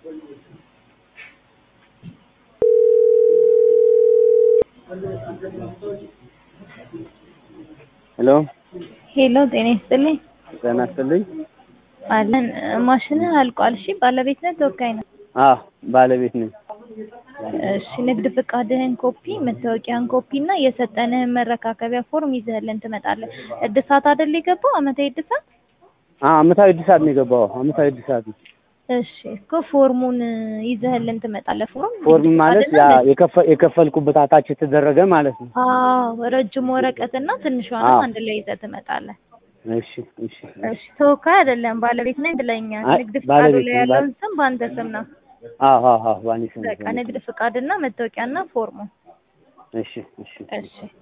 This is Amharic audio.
ሄሎ ሄሎ ጤና ይስጥልኝ። ጤና ይስጥልኝ። አለን ማሽንህ አልቋል። እሺ ባለቤት ነህ ተወካይ ነህ? አዎ ባለቤት ነኝ። እሺ ንግድ ፍቃድህን ኮፒ፣ መታወቂያን ኮፒ እና የሰጠንህን መረካከቢያ ፎርም ይዘህልን ትመጣለህ። እድሳት አይደል የገባው አመታዊ እድሳት? አዎ አመታዊ እድሳት ነው የገባው። አመታዊ እድሳት ነው። እሺ እኮ ፎርሙን ይዘህልን ትመጣለህ። ፎርም ፎርም ማለት ያ ፍቃድና የከፈ- የከፈልኩበት አታች የተደረገ ማለት ነው። አዎ ረጅም ወረቀትና ትንሿንም አዎ። አንድ ላይ ይዘህ ትመጣለህ። እሺ እሺ እሺ ተወካይ አይደለም ባለቤት ነኝ ብለኛል። አይ፣ ንግድ ፍቃዱ ባለቤት ላይ ነኝ። ያለውን ስም በአንተ ስም ነው። አዎ አዎ አዎ ባኒ ስም በቃ ንግድ ፍቃድና መታወቂያና ፎርሙ። እሺ እሺ እሺ